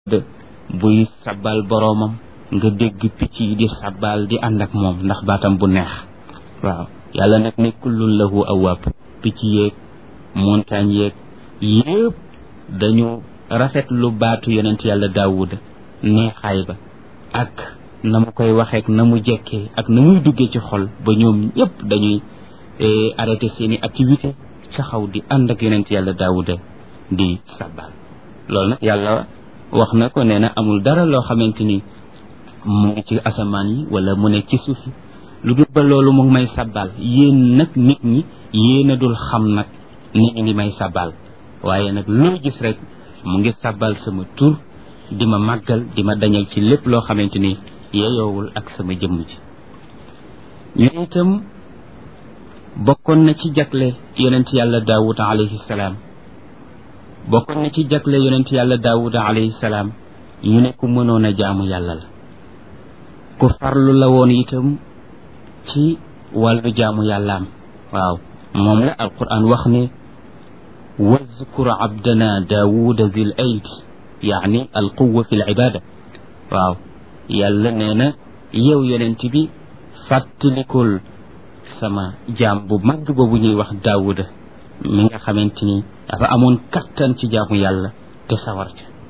buy sabbal boroomam nga dégg picc yi di sabbal di ànd ak moom ndax baatam bu neex waaw yàlla nag ne kullun lahu awaab picc yeeg montagne yeeg yépp dañu rafet lu baatu yonent yàlla daawuda neexaay ba ak na mu koy waxeek na mu jekkee ak na muy duggee ci xol ba ñoom ñëpp dañuy arrêté seeni activité taxaw di ànd ak yonent yàlla daawuda di sabbal loolu nag yàlla wax na ko nee na amul dara loo xamante ni mu ngi ci asamaan yi wala mu nekk ci suuf yi lu dul ba loolu mu ngi may sabbal yéen nag nit ñi yéen a dul xam nag ni ñu ngi may sabbal waaye nag loo gis rek mu ngi sabbal sama tur di ma màggal di ma dañal ci lépp loo xamante ni yeyoowul ak sama jëmm ji ñu itam bokkoon na ci jagle yonent yàlla daawud alayhi salaam bokkoon na ci jagle yonent yàlla daawud alayhi salaam ñu ne ku mënoon a jaamu yàlla la ku farlu la woon itam ci wàllu jaamu yàllaam waaw moom la alquran wax ne wazkur abdana daawuda zil ayd yaani alquwa fi l ibada waaw yàlla nee na yow yonent bi fàttalikul sama jaam bu mag boobu ñuy wax daawuda mi nga xamante ni dafa amoon kattan ci jaamu yàlla te sawar ca